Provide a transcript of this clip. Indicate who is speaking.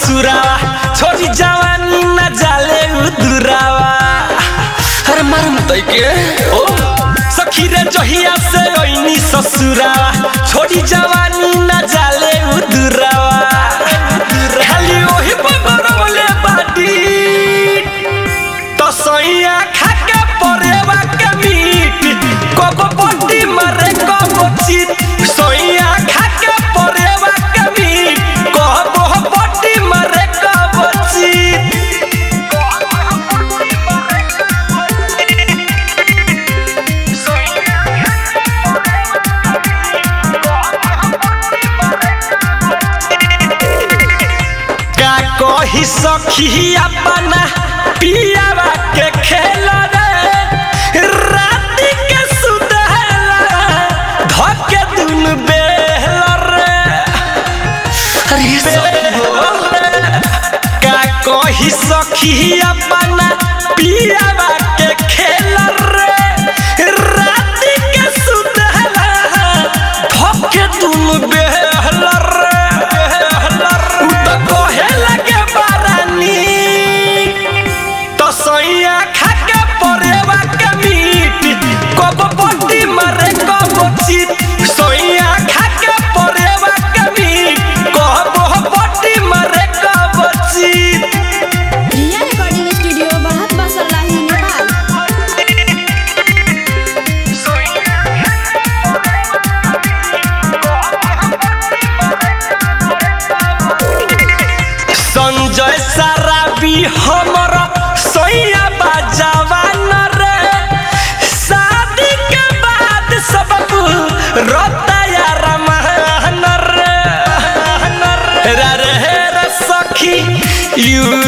Speaker 1: ससुरावा छोरी जवानी न जाले उदुरावा अरे मारम तै के ओ सखी रे जहिया से ओइनी ससुरावा छोरी जवानी न जाले उदुरावा खाली ओही बगरवले बाटी तो सैया खाके परेवा के मीट कब पट्टी मारे कब चित सैया खाके परेवा के मीट कब पट्टी मारे कब चित का कही सखी अपना पियावा के खेल रे राति के सुदहला धके दुन बेहल रे अरे सखी हो का कही सखी अपना पियावा के खेल रे राति के सुदहला धके दुन बेहल रे बेहल रे उ त कहे लगे बारानी तो सैया खाके परेवा के मीट कब पट्टी मारे कब चित सैया खाके परेवा के मीट कब पट्टी मारे कब चित
Speaker 2: रिया रिकॉर्डिंग स्टूडियो बहुत बसल्लाही नेपाल
Speaker 1: संजय सराबी हमर सैया बाजावान रे शादी के बाद सब रोता यार महन रे रे रे रे सखी यू